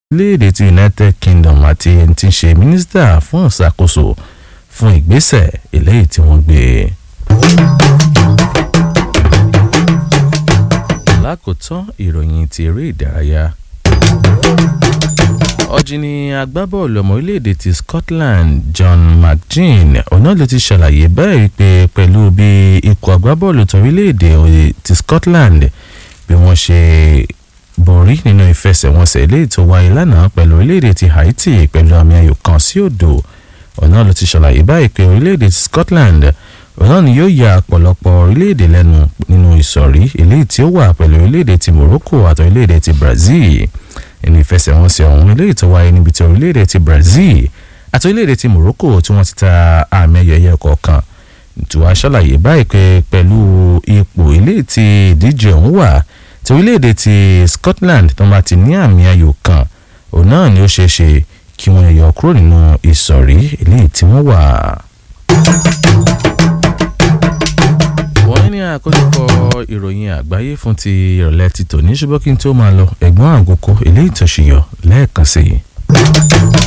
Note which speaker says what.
Speaker 1: orílẹ̀-èdè ti United Kingdom àti ẹni tí ń ṣe mínísítà fún ìṣàkóso fún ìgbésẹ̀ eléyìí tí wọ́n gbé. lákòótán ìròyìn ti eré ìdárayá ọ̀jìnì agbábọ́ọ̀lù ọmọ orílẹ̀-èdè ti Scotland John McGinn ọ̀nà ló ti ṣàlàyé báyìí pé pẹ̀lú bí ikọ̀ agbábọ́ọ̀lù torílẹ̀-èdè ti Scotland bí wọ́n ṣe borí nínú ìfẹsẹ̀wọnsẹ̀ eléyìí tó wáyé lánàá pẹ̀lú orílẹ̀-èdè ti Haiti pẹ̀lú àmì ayò kan sí òdo ọ̀nà ló ti ṣàlàyé báyìí pé orílẹ̀-èdè ti Scotland ọ̀nà ni yóò ya ọ̀pọ̀lọpọ̀ orílẹ̀-èdè lẹ́nu nínú ìsọ̀rí eléyìí tí ó wà pẹ̀lú orílẹ̀-èdè ti Morocco àti orílẹ̀-èdè ti Brazil nínú ìfẹsẹ̀wọnsẹ̀ ọ̀hún eléyìí tó wáyé níbi tí orílẹ̀-èdè ti Brazil àti orílẹ̀-èdè ti Morocco tí wọ́n ti ta àmì ẹ̀yẹ̀yẹ̀ kọ̀ọ̀kan tí wàá ṣàlàyé báyìí pé pẹ̀lú ipò eléyìí tí ìdíje ọ̀hún wà tí orílẹ̀-èdè ti Scotland tó bá ti ní àmì ayò kan òun náà ni ó ṣeé ṣe kí wọ́n yọ kúrò nínú ìsọ̀rí eléyìí tí wọ́n wà. wọ́n ní àkójọpọ̀ ìròyìn àgbáyé fún ti ìrọ̀lẹ́ ti tòní ṣùgbọ́n kí n tó máa lọ ẹ̀gbọ́n àgùkọ eléyìí tó ṣe yọ lẹ́ẹ̀kan sí i.